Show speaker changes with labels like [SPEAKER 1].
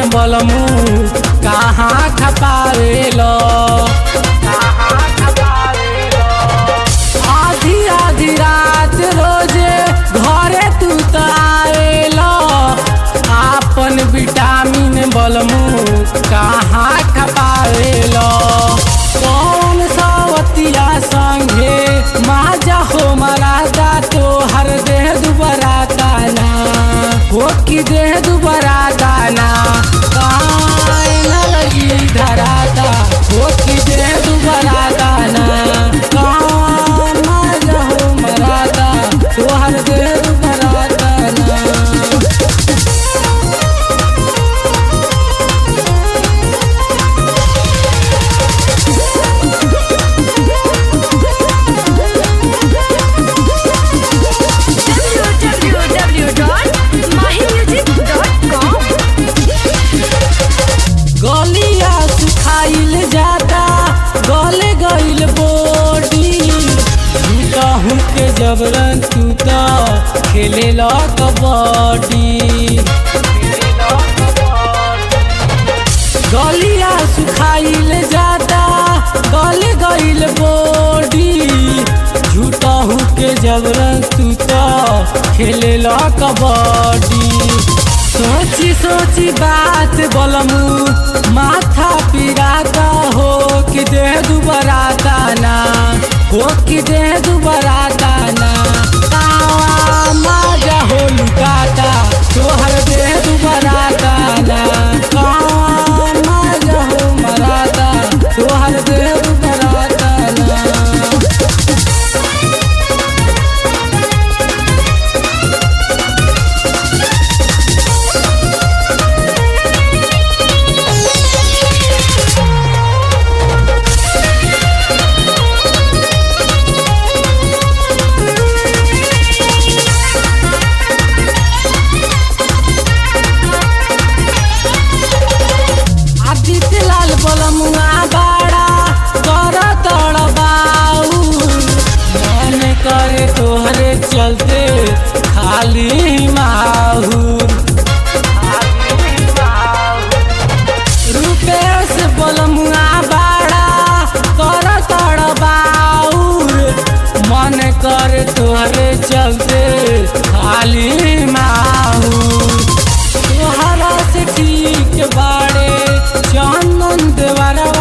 [SPEAKER 1] बलमू कहाँ खपावेलो आधी आधी रात रोजे घरे तू त आवेलो आपन विटामिन बलमू कहाँ खपावेलो कौन सवतिया संगे माजा हो मरादा तो हर देह दुबरा दाना हो कि देह दुबरा दाना काहे न लगी धराता हो कि देह दुबरा दाना कहाँ माजा हो मरादा तो हर देह दुबरा दाना
[SPEAKER 2] www.mahimusic.com
[SPEAKER 1] गलिया सुखाइल जाता गले गइल बॉडी कहूँ के जबरन तू तो खेले ला कबड्डी गलिया सुखाइल जाता गले गइल बॉडी झूठा के जबरन तू तो खेले ला कबड्डी सोची सोची बात बोलमू माथा पिराता हो कि देह दुबराता ना हो कि देह दुबराता ना कावा माजा हो लुकाता तोहर देह दुबराता ना कावा माजा हो मराता तोहर देह दुबराता ना आदित्य लाल बोलमुआ बाड़ा कर तड़बाऊ मन करे तोहरे चलते खाली माहूर रुपेश बोलमुआ बाड़ा कर तड़बाऊ मन करे तोहरे चलते खाली माहूर तोहरा से ठीक बाड़े चंदन देवरवा